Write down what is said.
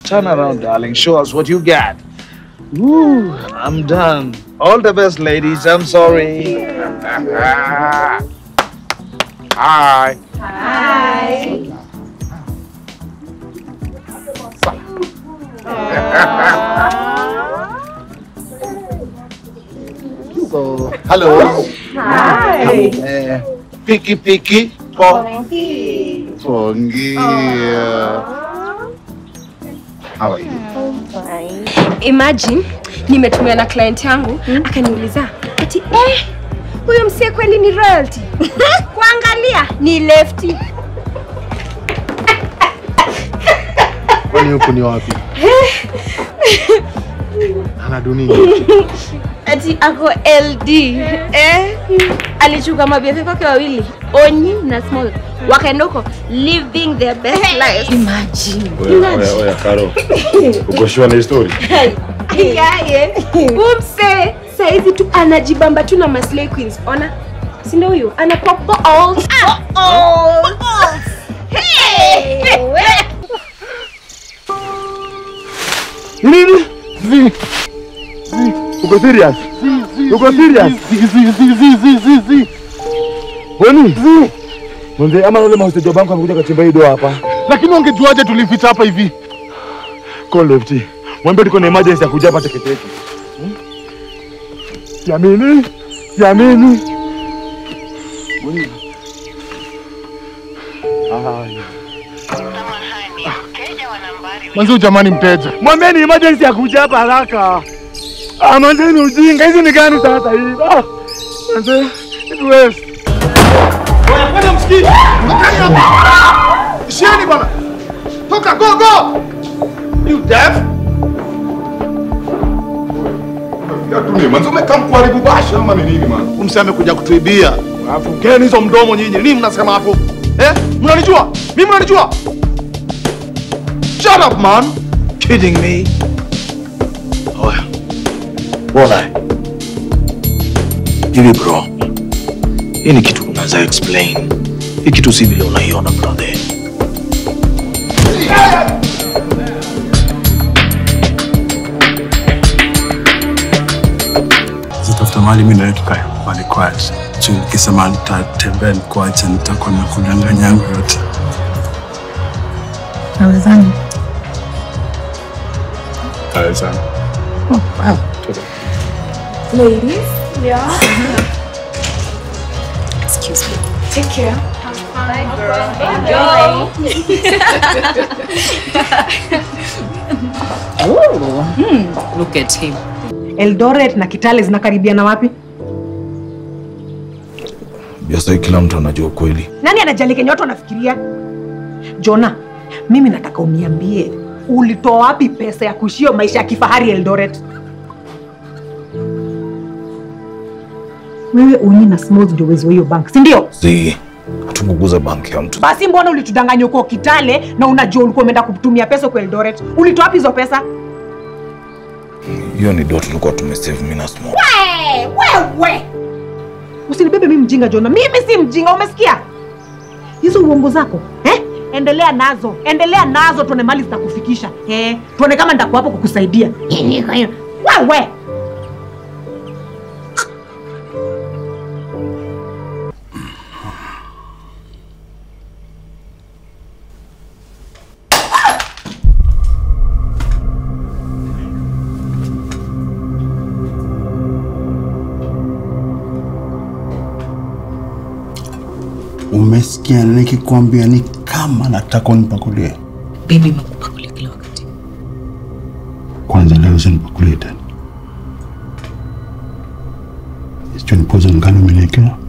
Turn around, darling. Show us what you got. Woo, I'm done. All the best, ladies. I'm sorry. Hi. So, hello. Hi. Uh, Piki Piki. Pongi. Pongi. How are you? Imagine nimetumia na client yangu akaniuliza ati eh, huyo msie kweli ni royalty? Kuangalia ni lefty. Kwani huku ni wapi? Ana dunia. Ati ako LD eh, alichuka mabiefe kwake wawili Onyi na Small wakaenda huko living their best life. Imagine. Oya, oya, oya, Karo. Uko sure na hii story? Yaye. Umse saizi tu anajibamba tu na maslay queens. Ona. Si ndio huyo? Ana pop balls. Balls. Hey. Nini? Zi. Zi. Uko serious? Uko serious? Zi zi zi zi zi zi zi. Kwani? Zi. Mwende ama yule mahostejo bangu amekuja kachimba hii doa hapa. Lakini wangejuaje tulificha hapa hivi? Call lefty. Mwambie tuko na emergency ya kuja hapa teketeke. Hmm? Siamini. Siamini. Mwende. Ah. Mwanzo jamani mteja. Mwambieni emergency ya kuja hapa haraka. Ah, manzeni ujinga. Hizi ni gani sasa hivi? Ah. Manze, it waste. Bwana kwenda msikiti. Tokeni hapa. Isheni bwana. Toka go go. You deaf? Tuni, manzo umekaa kuharibu basha ama ni nini man? Umse amekuja kutuibia. Alafu geni hizo mdomo nyinyi. Nini mnasema hapo? Eh? Mnanijua? Mimi mnanijua? Shut up man. Kidding me? Oya. Bwana. Hivi bro. Hii ni kitu unaweza explain. Hii kitu si vile unaiona brother. zitafuta mahali mimi nawe tukae pale quiet. Juu nikisema nitatembea nikuache, nitakuwa na kudanganya yangu yote. Nawezani. Awezani. Ladies. Yeah. Excuse me. Take care. Hmm, look at him. Eldoret na Kitale zinakaribiana wapi? Biasa kila mtu anajua kweli. Nani anajali kenye watu wanafikiria? Jona, mimi nataka uniambie ulitoa wapi pesa ya kuishia maisha ya kifahari Eldoret? Wewe Onyi na Smooth ndio wezi wa hiyo bank, si ndio? Si hatunguguza banki ya mtu. Basi mbona ulitudanganya uko Kitale na unajua ulikuwa umeenda kutumia pesa kwa Eldoret? Ulitoa wapi hizo pesa? Hiyo ni do tulikuwa tumesave mimi na Small. We, wewe usinibebe mimi mjinga Jona, mimi si mjinga, umesikia? Hizo uongo zako eh? Endelea nazo, endelea nazo, tuone mali zitakufikisha eh? Tuone kama nitakuwa hapo kukusaidia. Wewe Umesikia nikikwambia ni kama nataka unipakulie? Baby makupakulia kila wakati. Kwanza leo usinipakulie tena. Hicho ni poison gani umeniwekea?